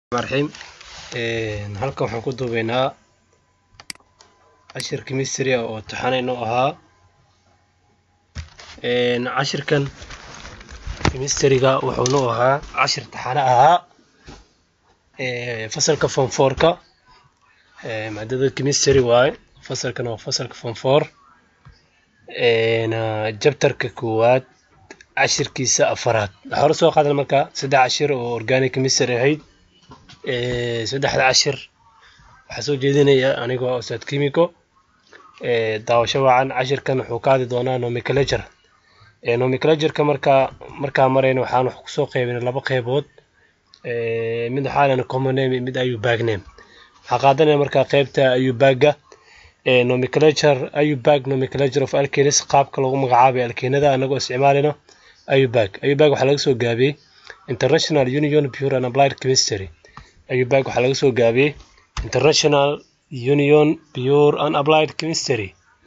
raxiim halkan waxaan ku duubeynaa cashir chemistry oo taxanayno ahaa cashirkan chemistryga wuxuu noo ahaa cashir taxane ahaa fasalka form fourka maadada chemistry waaye fasalkan waa fasalka form four jabtarka koowaad cashirkiisa afaraad waxaa hore soo qaadan marka saddex cashir oo organic chemistry ahayd saddexda cashir waxaa soo jeedinaya anigoo ustaad chemico daawasho wacan cashirkan wuxuu ka hadli doonaa nomenclature nomenclatureka markaa markaa marayna waxaan wax kusoo qeybinay laba qeybood mid waxaa lena common name mid ayubag name waxaa qaadanaya markaa qeybta ayubagga nomenclature ayubag nomenclature of alkenis qaabka lagu magacaabay alkeenada anagoo isticmaalina ayubag ayubag waxaa laga soo gaabiyey international union pure and applied chemistry ayubag waxaa laga soo gaabiyey international union pure and applied chemistry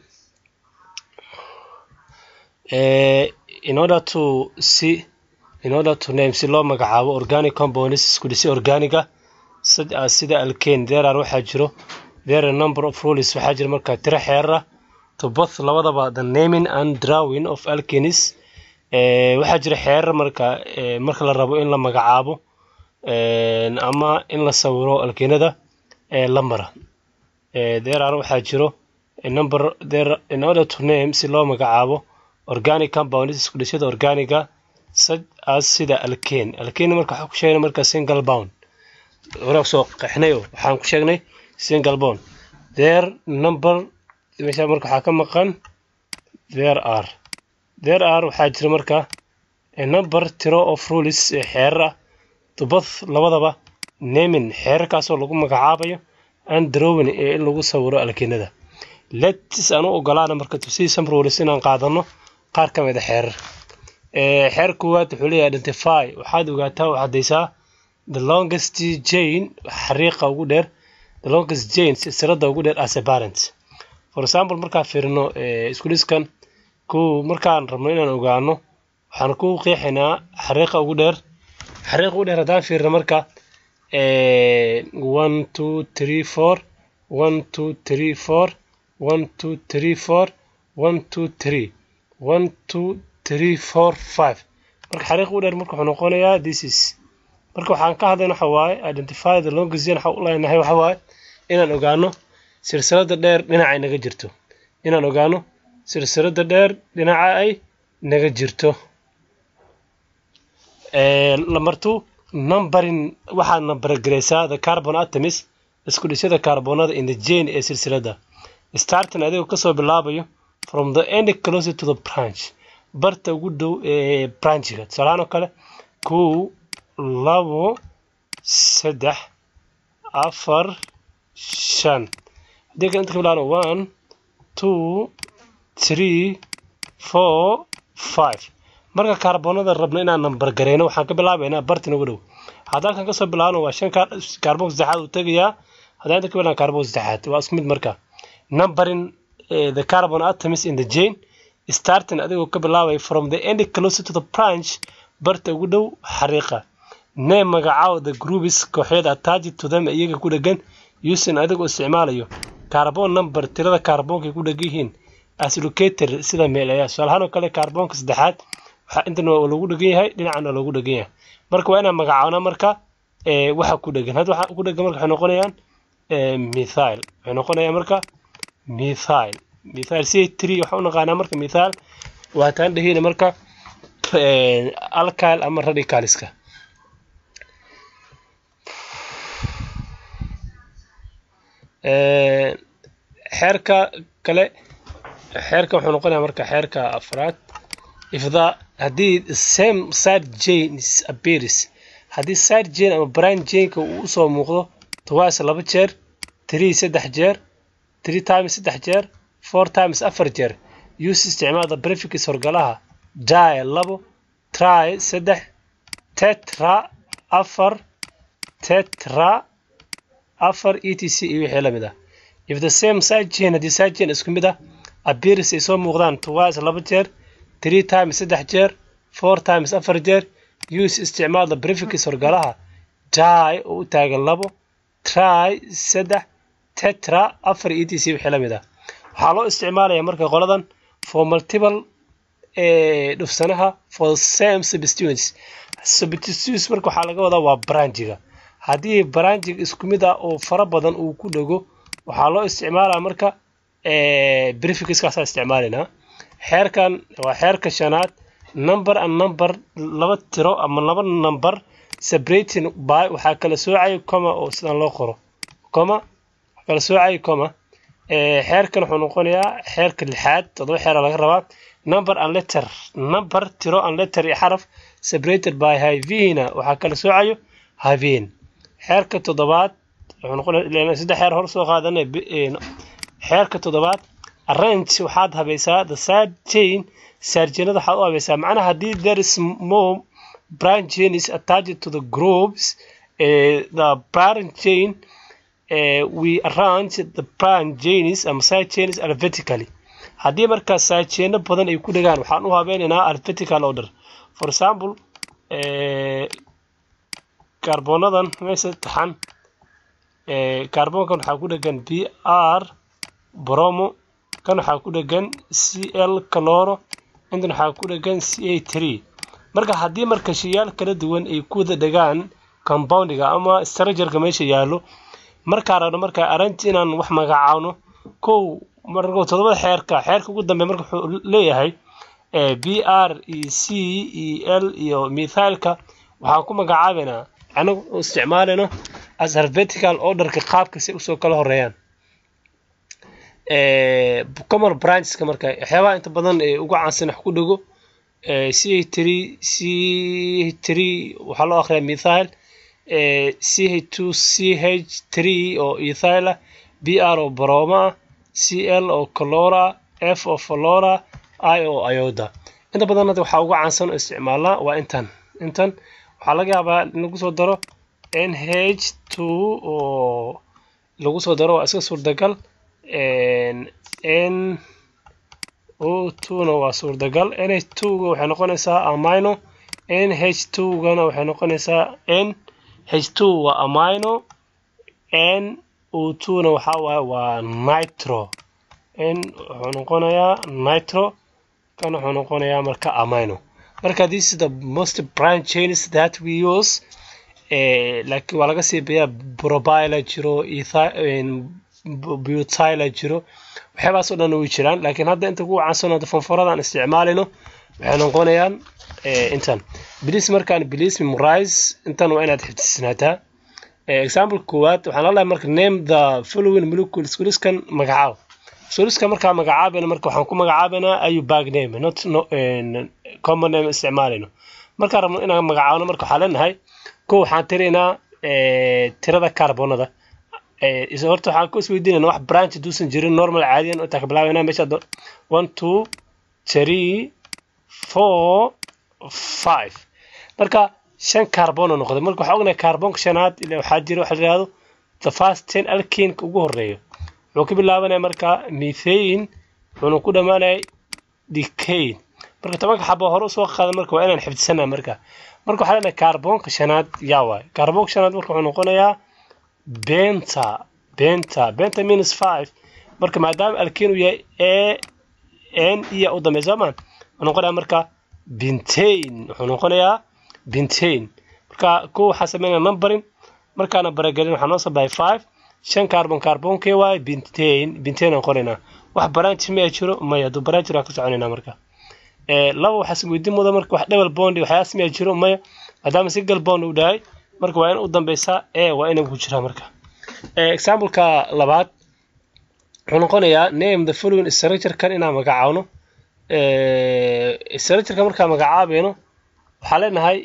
in order to see in order to name si loo magacaabo organic compounds isku dhisi organiga sida alkane there are waxaa jiro there are number of rules waxaa jira markaa tiro xeerar ah to both labadaba the naming and drawing of alkanes waxaa jira xeerar marka marka la rabo in la magacaabo ama in la sawiro alkeenada la mara there are waxaa jiro number there in order to name si loo magacaabo organic compounds isku dhishada organiga such as sida alkane alkane marka waxaan ku sheegnay marka single bound waraaq soo qeexnay waxaan ku sheegnay single bound there number meesha marka waxaa ka maqan there are there are waxaa jira marka a number tiro of rules ee xeerar ah to both labadaba naming xeerarkaasoo lagu magacaabayo and drawing ee in lagu sawiro alkeenada letis aan u ogolaana marka to see some rules inaan qaadano qaar ka mid a xeerar xeer koowaad wuxuu leeyahay identify waxaad ogaataa oo caddaysaa the longest jane xariiqa ugu dheer the longest jane silsilada ugu dheer as a parent for example markaan fiirino iskuliskan kow markaan rabno inaan ogaano waxaan ku qeexaynaa xariiqa ugu dheer xariiqa ugu dheer haddaan fiirino marka one two three four one two three four one two three four one two three one two three four five marka xariiqa ugu dheer marka wuxuu noqonayaa this is marka waxaan ka hadlayna waxa waaye identify the longest jane waxaan u leenahay waxa waaye inaan ogaano silsilada dheer dhinaca ay naga jirto inaan ogaano silsilada dheer dhinaca ay naga jirto lamartu numberin waxaad nambargaraysaa the carbon atoms isku dhisyada kaarboonada in the jane ee silsilada starting adigoo kasoo bilaabayo from the end closer to the branch barta ugu dhow ee branchiga tusaalahaan oo kale kow labo saddex afar shan haddii kale inta ka bilaano one two three four five marka kaarboonada rabno inaan nambar gareyno waxaan ka bilaabaynaa bartin ugu dhow haddaan halkan kasoo bilaabno waa shan kaarboon saddexaad uu tegayaa haddaan inta ka bilaano kaarboon saddexaad waa isku mid marka numbering the carbon atoms in the jane starting adigoo ka bilaabaya from the end closer to the branch barta ugu dhow xariiqa name magacaaw the groups kooxyada attached to them iyaga ku dhegan using adigoo isticmaalayo carbon number tirada kaarboonka ku dhegan yihiin as locator sida meelaya tusaalahaan oo kale kaarboonka saddexaad waxaa intan waa lagu dhegan yahay dhinacana loogu dhegan yahay marka waa inaan magacaabna marka waxa ku dhegan hadda waxa ku dhegan marka waxay noqonayaan mithail waxay noqonayaan marka mithail mithail c three waxaan u naqaanaa marka mithail waa taan dhehina marka alkyl ama radicalska xeerka kale xeerka wuxuu noqonayaa marka xeerka afraad if the haddii same side janes appears haddii side jane ama brand janeka uu usoo muuqdo twice laba jeer three saddex jeer three times saddex jeer four times afar jeer use isticmaalda prefix horgalaha die labo try saddex tetra afar tetra afar e t c iyo wixii lamid ah if the same side jane haddii side jane isku mid ah appears ay soo muuqdaan twice laba jeer three times saddex jeer four times afar jeer use isticmaalda prefix horgalaha die oo u taagan labo try saddex tetra afar e t c wixii la mid ah waxaa loo isticmaalayaa marka qoladan for multiple dhufsanaha for same substituents substituents marka waxaa laga wadaa waa branjiga haddii branjiga isku mid ah oo fara badan uu ku dhego waxaa loo isticmaalaa marka brificskaasaa isticmaalaynaa xeerkan waa xeerka shanaad number and number laba tiro ama laba number separating by waxaa kala soocaya coma oo sidan loo qoro coma waxaa kala soocaya coma xeerkan wuxuu noqonayaa xeerka lixaad toddoba xeera laga rabaa number and letter number tiro and letter iyo xaraf separated by havina waxaa kala soocayo havin xeerka toddobaad wuxuu noqonaya saddex xeer hor soo qaadanay xeerka toddobaad arrange waxaad habaysaa the side chain saarjinada waxaad u habaysaa macnaha haddii there is more branch chain is attached to the groups uh, the parent chain uh, we arrange the branch chains ama side chains alphabetically haddii markaa side chaino badan ay ku dhegaan waxaan u habeynaynaa alphabetical order for example kaarboonadan meesha taxan kaarboonkan waxaa ku dhegan b r bromo kan waxaa ku dhegan c l caloro intan waxaa ku dhegan c a tree marka haddii marka shayaal kala duwan ay ku wada dhegaan compoundiga ama structureka meesha yaallo markaa rabno markaa arranti inaan wax magacaano kow marka toddobada xeerka xeerka ugu dambeya marka wuxuu leeyahay b r iyo c iyo l iyo mithaalka waxaan ku magacaabaynaa anagu isticmaalayno as alphabetical orderka qaabka si usoo kala horeeyaan common brancheska marka waxyaabaha inta badan ee ugu caansan wax ku dhego c h three c three waxaa loo akhriyaa mithaal c h two c h three oo ethyl ah b r oo broma ah c l oo calora f oo flora i oo ioda inta badan hadda waxaa ugu caansan oo isticmaalnaa waa intan intan waxaa laga yaabaa in lagu soo daro n h two oo lagu soo daro waa iska suurtagal n o two-na waa suurtagal n h two-ga waxay noqonaysaa amino n h two-gana waxay noqonaysaa n h two waa amino n o two-na waxaa waaye waa nitro n wuxuu noqonayaa nitro kan wuxuu noqonayaa marka amino marka this is the most branch chains that we use laakiin waa laga sii biyaa probila jiro butila jiro waxyaabahaas oo dhan way jiraan laakiin hadda inta kugu caansan hadda fonforadaan isticmaalayno waxay noqonayaan intan bilis markaan bilis memorize intan waa inaad xifdisnaataa example koowaad waxaan lalahay marka name the following molecule suliskan magacaab suliska markaa magacaabayna marka waxaan ku magacaabaynaa ayu bag name not no, common name isticmaalayno markaan rabno inaan magacaabno marka waxaa leenahay ko waxaan tiraynaa tirada carbonada horta waxaan ku isweydiinayna wax branch duusan jirin normal caadiyan intaa ka bilaabayna meesha one two three four five marka shan carbono noqday marka waxaa ognahay carbonka shanaad ila waxaa jira waxa la yihahdo the first ten alkinka ugu horeeyo wuxuu ka bilaabanaya marka methane wuxuuna ku dhammaanaya decane marka tobanka xabo hore usoo qaada marka waa inaan xifdisanaa marka marka waxaa leenahay carbonka shanaad yaa waay carbonka shanaad marka wuxuu noqonayaa benta benta benta minus five marka maadaama alkin uu yahay a n iya u dambeya soo maan wuxuu noqonayaa marka bintain wuxuu noqonayaa bintain marka kuwa waxaa sameynaya numberin markaana baragelin waxaa noo soo baxay five shan carbon carbonkee waaye bintain bintain aan qoraynaa wax branch maya jiro maya hadduu branch jiro waan ka soconaynaa marka laba waxaa isweydiin muda marka wax double bond waxyaas maya jiro maya maadaama single bond uu dhahay marka waa in u dambeysaa e waa inay ku jiraa marka exampleka labaad wuxuu noqonayaa name the following structure kan inaan magacaabno structureka markaan magacaabayno waxaa leenahay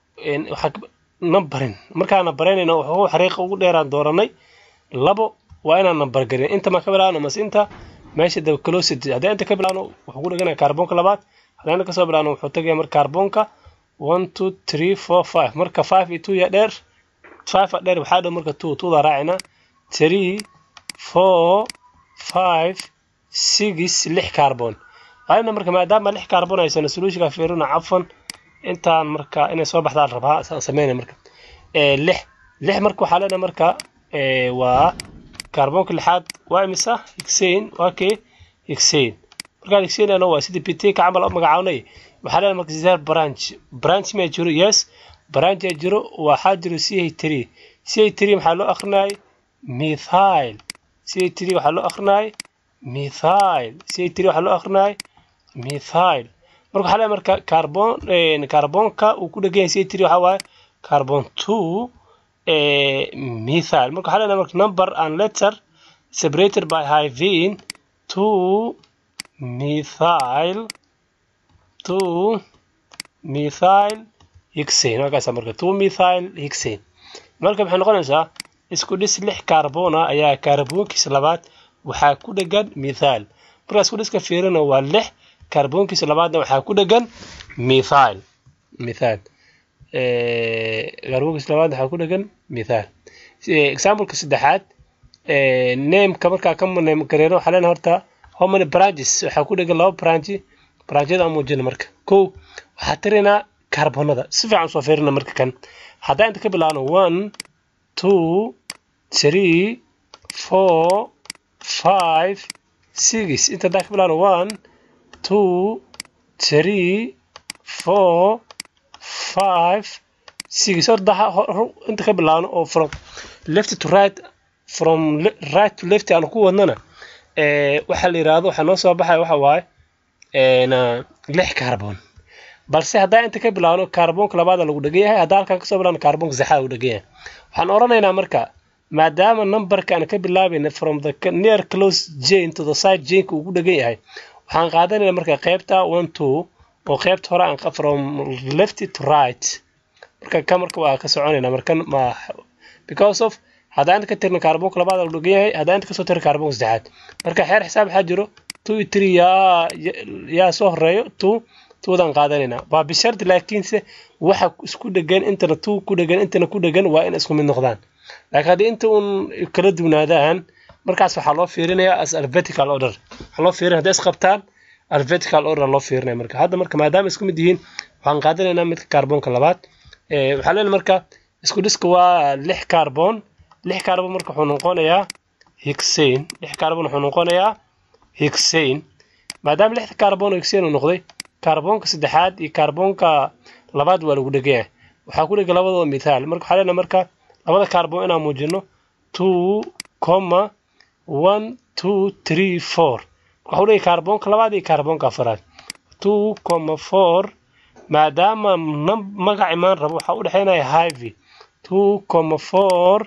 numberin markaan numbereynayno wuxuu xariiqa ugu dheeraan dooranay labo waa inaan number garin inta ma ka bilaabno mase inta meesha the closest haddii inta ka bilaabno wuxuu ku dheganayaa kaarboonka labaad haddii inta kasoo bilaabno wuxuu tagaya marka kaarboonka one two three four five marka five iyo two ya dheer five a dheer waxaa dhow marka two twoda raacina three four five six lix carbon ayna marka maadaama lix carbon haysano solutionka fiirina cafan intaan marka inay soo baxdaan rabaa saan sameyna marka lix lix marka waxaa leenahay marka waa kaarboonka lixaad waa imisa higsayn waa kee higsayn markaan higsaynayna waa sidii biteka camal u magacaabnay waxaa leenahay marka zero branch branch ma jiro yes branch aa jiro waxaa jiro c h three c h three maxaa loo akrinayay methyl c h three waxaa loo akrinayay methyl c h three waxaa loo akrinayay methyl marka waxaa leeyahay marka carbon carbonka uu ku dhegan yahay c h three waxaa waaye carbon two methyl marka waxaa leenahay marka number and letter separated by hyphen two methyl two methyl hexane halkaasa marka two methyl hexane marka maxay noqonaysaa isku dhis lix carbona ayaa kaarboonkiisa labaad waxaa ku dhegan methyl markaa isku dhiska fiirina waa lix kaarboonkiisa labaadna waxaa ku dhegan methyl methyl kaarboonkiisa labaad waxaa ku dhegan methyl exampleka saddexaad nameka markaa ka name gareeno waxaa leenahay horta how many branches waxaa ku dhegan laba branchi branchada aan muujina marka kow waxaa tirinaa kaarbonada si fiican usoo fiirina marka kan haddaan inta ka bilaabno one two three four five six inta haddaan ka bilaabno one two three four five six horta inta ka bilaabno oo from left to right from right to left aan ku wadnana waxaa la yidhaahdo waxaa noo soo baxaya waxa waaye lix carbon balse haddaan inta ka bilaabno kaarboonka labaada lagu dhegan yahay haddaan halkaan kasoo bilaabno kaarboonka saxaada lagu dhegan yahay waxaan oranaynaa marka maadaama numberka aan ka bilaabayna from the near close jane to the side janeka uu ku dhegan yahay waxaan qaadanaynaa marka qaybta one two oo qaybta hore aan from left to right marka ka marka waa ka soconaynaa marka ma because of haddaan inta ka tirna kaarboonka labaada lagu dhegan yahay haddaan inta kasoo tirna kaarboonka saddexaad marka xeer xisaab waxaa jiro two iyo three yaa yaa soo horeeyo two tuudaan qaadanaynaa waa bishardi laakiinse waxa isku dhegan intana two ku dhegan intana ku dhegan waa in isku mid noqdaan laakiin haddii inta uun kala duwnaadaan markaas waxaa loo fiirinayaa as alphabetical order waxaa loo fiirinaya hadday isqabtaan alphabetical order loo fiirinaya marka hadda marka maadaama isku mid yihiin waxaan qaadanaynaa midka kaarboonka labaad waxaa leeyahay marka isku dhiska waa lix kaarboon lix kaarboon marka wuxuu noqonayaa higsayn lix kaarboon wuxuu noqonayaa higsayn maadaama lixda kaarboon higsayn uu noqday kaarboonka saddexaad iyo kaarboonka labaad waa lagu dhegan yahay waxaa ku dhegan labadooda mithaal marka waxaa leenahay marka labada kaarboon inaan muujino two comma one two three four waxaa u dhegay kaarboonka labaad iyo kaarboonka afaraad two comma four maadaama magac imaan rabo waxaa u dhexeynaya hivi two comma four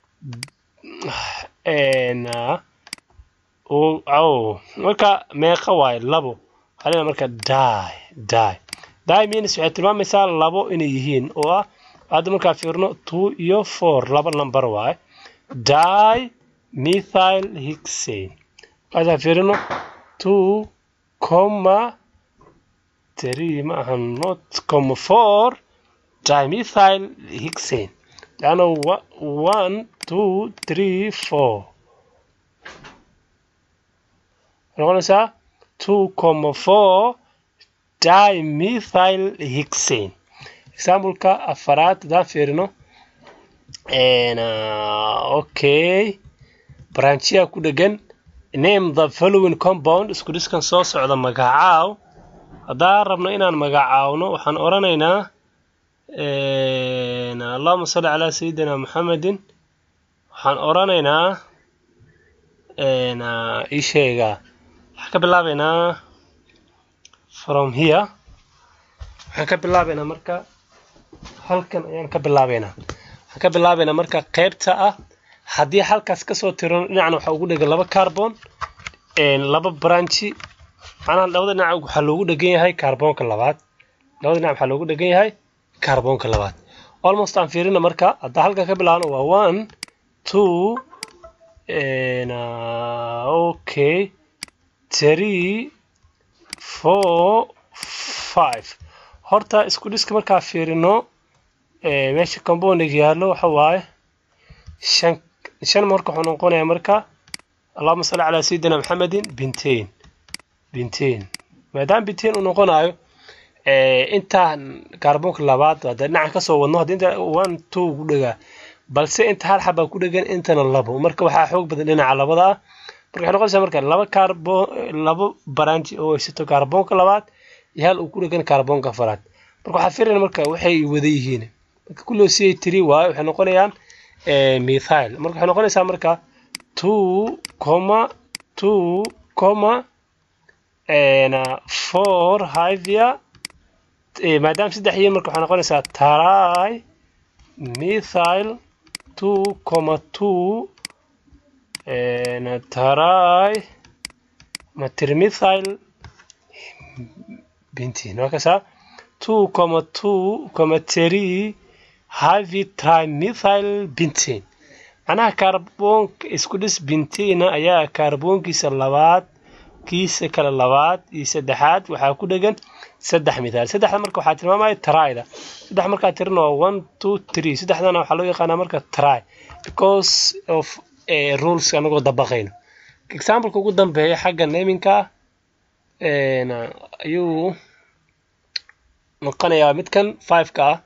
marka meeqa waaye labo waxaa marka die die die means waxay tilmaamaysaa labo inay yihiin oo ah hadda markaa fiirno two iyo four laba number waaye die methyl hixane markaasaa fiirino two comma three ma aha not comma four dimethyl hixane leanna one two three four noqonaysaa two comma four dimethyl hixane exampleka afaraad haddaan fiirino okay branchiya ku dhegan name the following compound isku dhiskan soo socda magacaaw haddaan rabno inaan magacaawno waxaan oranaynaa allahuma salli calaa sayidina maxamedin waxaan oranaynaa ii sheega waxaan ka bilaabaynaa from here waxaan ka bilaabaynaa marka halkan ayaan ka bilaabaynaa waxaan ka bilaabaynaa marka qaybta ah haddii halkaas kasoo tirano dhinacna waxaa ugu dhegan laba carbon laba branchi macnaha labada dhinac waxaa loogu dhegan yahay kaarboonka labaad labada dhinac waxaa loogu dhegan yahay kaarboonka labaad almost aan fiirina marka haddaa halkan ka bilaabno waa one two okay three four five horta isku dhiska markaa fiirino meesha compoundiga yaallo waxa waaye shan shan marka wuxuu noqonayaa marka allahuma salli calaa sayidina maxamedin bintain bintain maadaama bintain uu noqonayo intaan kaarboonka labaad hadda dhinacan kasoo wadno haddii inta one two ugu dhegaa balse inta hal xabaa ku dhegan intana labo marka waxaa xoog badan dhinaca labada ah marka waxay noqonaysaa marka laba kaarboon labo baranji oo haysato kaarboonka labaad iyo hal uu ku dhegan kaarboonka afaraad marka waxaa fiirina marka waxay wada yihiin marka kulloo si ay tiri waayo waxay noqonayaan methyl marka waxay noqonaysaa marka two comma two comma four hivia maadaama saddex yihiin marka waxay noqonaysaa try methyl two comma two try matrimethyl benzene waa kasaa two comma two comma three heavy trimethyl benzene macnaha kaarboonka isku dhis bentena ayaa kaarboonkiisa labaad kiisa kale labaad iyo saddexaad waxaa ku dhegan saddex mithaal saddexda marka waxaa tilmaamaya tryda saddex markaa tirina waa one two three saddexdana waxaa loo yaqaanaa marka try because of rules anagoo dabaqayno exampleka ugu dambeeya xagga naminka ayuu noqonayaa midkan fiveka ah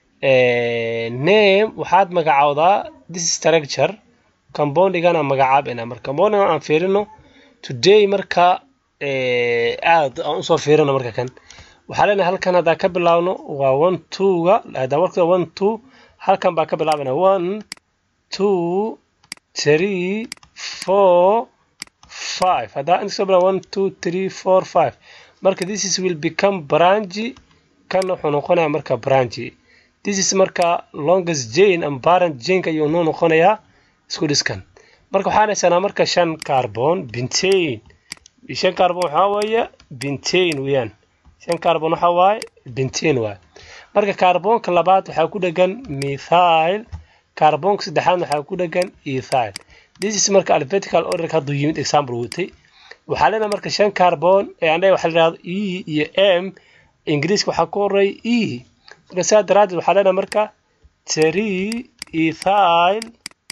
name waxaad magacaawdaa this structure compoundigana magacaabina marka compoundiga aan fiirino today marka aad aan usoo fiirino marka kan waxaa leenahay halkan haddaan ka bilaabno waa one twoga haddaan warkada one two halkan baa ka bilaabana one two three four five haddaan inta soo bilaa one two three four five marka this is will become branchi kan wuxuu noqonayaa marka branchi this is marka longest jane and parent janeka ayuu noo noqonayaa isku dhiskan marka waxaan haysanaa marka shan carbon bentane shan carbon waxaa weeye bentane weeyaan shan carbon waxaa waaye bentane waaye marka kaarboonka labaad waxaa ku dhegan methyl kaarboonka saddexaad waxaa ku dhegan ethyl this is marka alphabetical order hadduu yimid example watay waxaa leenahay marka shan carbon ee andhaga waxaa la yidhahdo e iyo m ingiriiska waxaa ku horeeya e marka sidaa daraaddeed waxaa leenahay marka three ethyl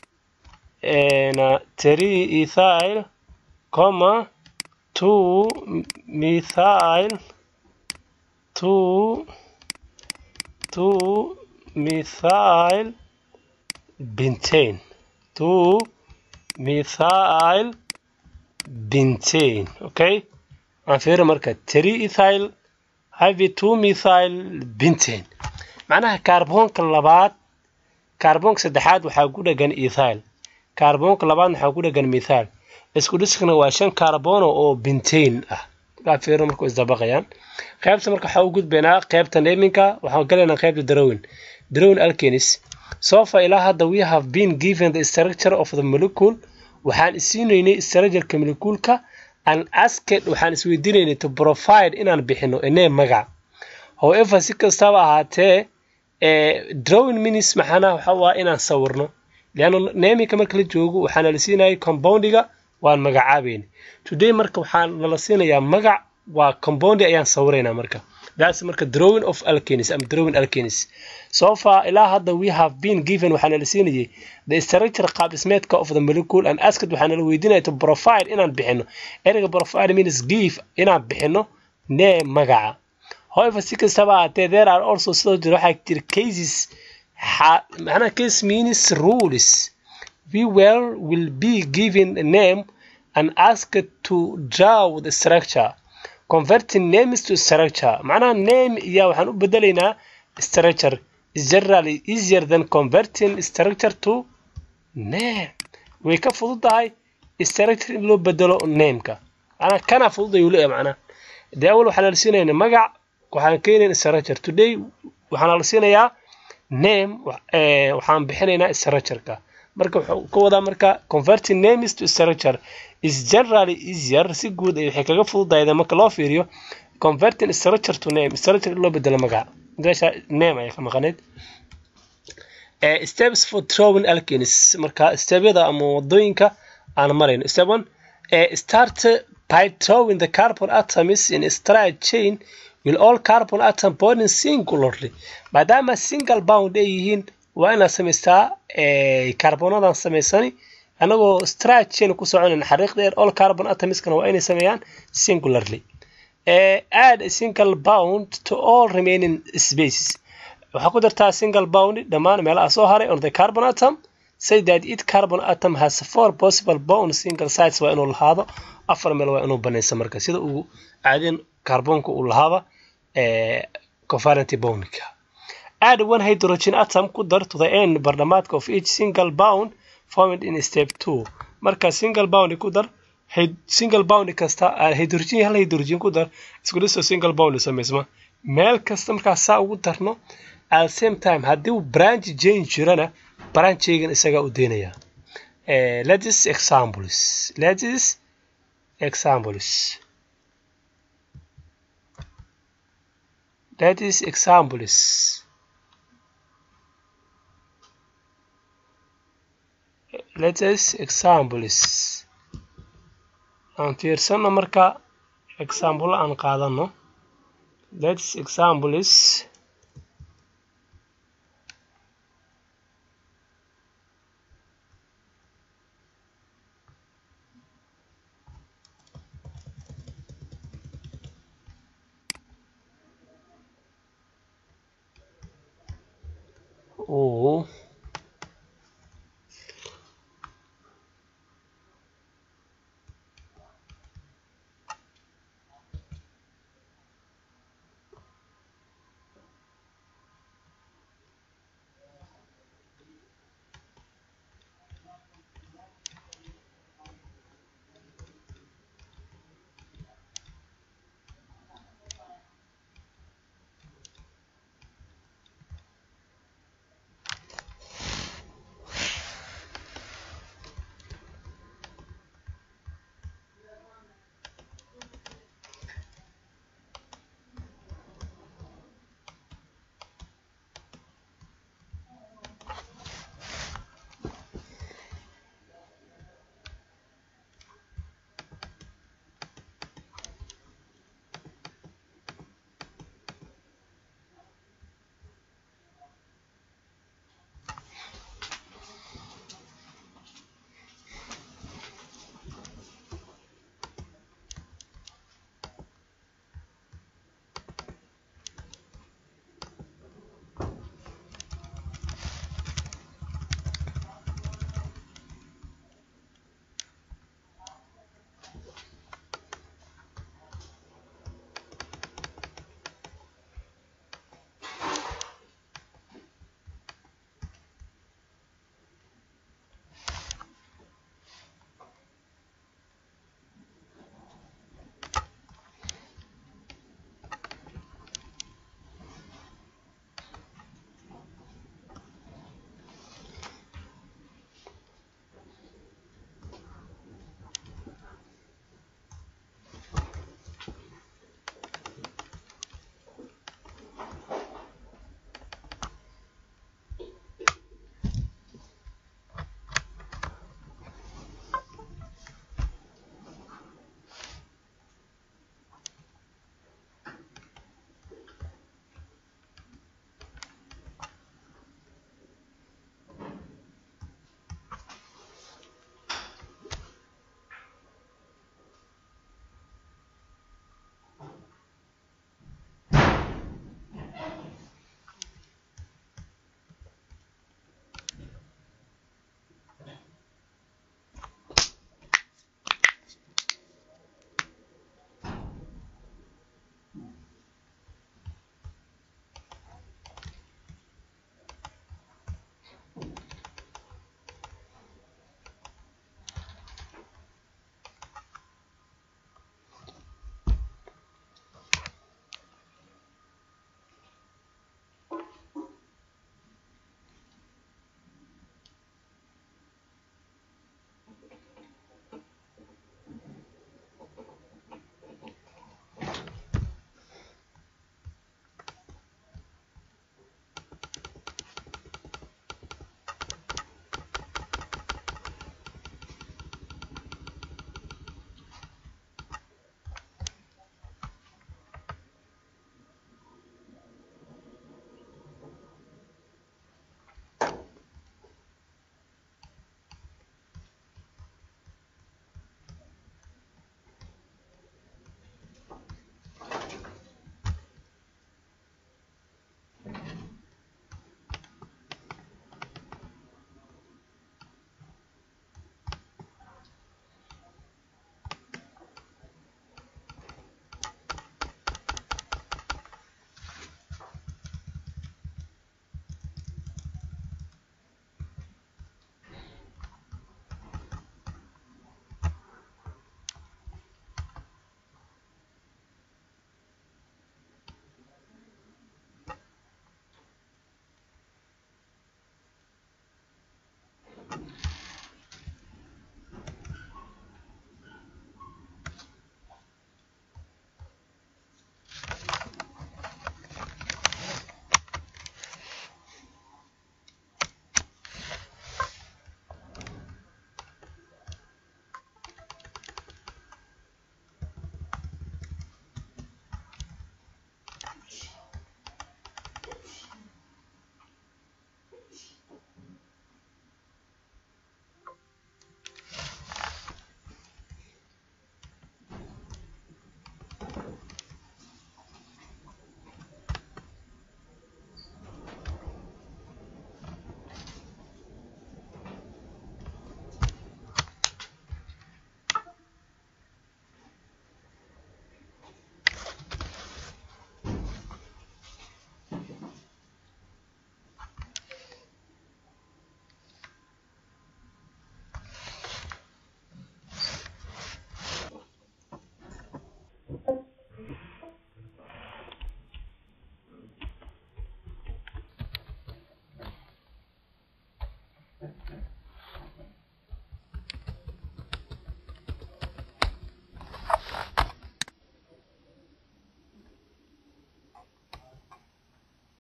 three ethyl comma two methyl two two methyl bentane two methyl bentane okay aan fiiri marka three ethyl have two methyl bentane macnaha kaarboonka labaad kaarboonka saddexaad waxaa ku dhegan ethyl kaarboonka labaad waxaa ku dhegan methyl isku dhiskana waa shan kaarbono oo bentane ah markaa fiiro marku isdabaqayaan qaybta marka waxaa u gudbaynaa qaybta naminka waxaan galaynaa qaybta darowin darowin alkenis so far ilaa hadda we have been given the structure of the molecule waxaan isiinaynay structureka molecuulka and asked waxaan isweydiinaynay to provide inaan bixino inee magac however si kastaba ahaatee drawing minis maxaana waxa waa inaan sawirno leanna naminka marka la joogo waxaana la siinayay compoundiga waan magacaabayna today marka waxaa nala siinayaa magac waa compoundi ayaan sawiraynaa marka that's marka drawing of alkenis ama drawing alkenis so far ilaa hadda we have been given waxaana la siinayay the structure qaab dhismeedka of the molecule and asked waxaana la weydiinaya to provide inaan bixino ereyga provide means give inaan bixino nee magaca however si kastaba ahaatee there are also sidoo jira waxaa jira cases macnaha case means rules we well will be given a name and asked to draw the structure converting names to structure macnaha name iya waxaan u bedelaynaa structure is generally easier than converting structure to name way ka fududahay structure in loo bedelo nameka macnaha kana fududay uu leeyahay macnaha dee awal waxaan la siinayna magac waxaan keenayn structure today waxaan la siinayaa name waxaan bixinaynaa structureka marka wuxuu ka wadaa marka converting names to structure is generally easier si guud ay waxay kaga fududayda marka loo fiiriyo converting structure to name structure in loo bedelo magaca meesha name ayaa ka maqaneyd steps for drawing alkenis marka stebyada ama wadooyinka aan marayno step one start by drawing the carbon atoms in a straight chain will all carbon atom bonding singularly maadaama single bound ay yihiin waa inaad samaystaa carbonadan samaysani anagoo straight chain ku soconayn xariiq dheer all carbon atomiskana waa inay sameeyaan singularly add a single bound to all remaining spaces waxaa ku dartaa single bound dhammaan meelaha soo haray on the carbon atom say that it carbon atom has four possible bound single sites waa inuu lahaado afar meel waa inuu banaysa marka sida uu caadin kaarboonka uu lahaaba covalent bondka add one hydrogen atom ku dar to the end bardhamaadka of each single bound formed in step two marka single bound ku dar single bound kasta hydrogen hal hydrogen ku dar isku dhiso single bound samaysma meel kasta markaas saa ugu darno at same time haddii uu branch change jirana branchaygan isagaa u deynaya let's examples let's examples that is examples let us examples aan fiirsano marka example aan qaadano let's examples Oh.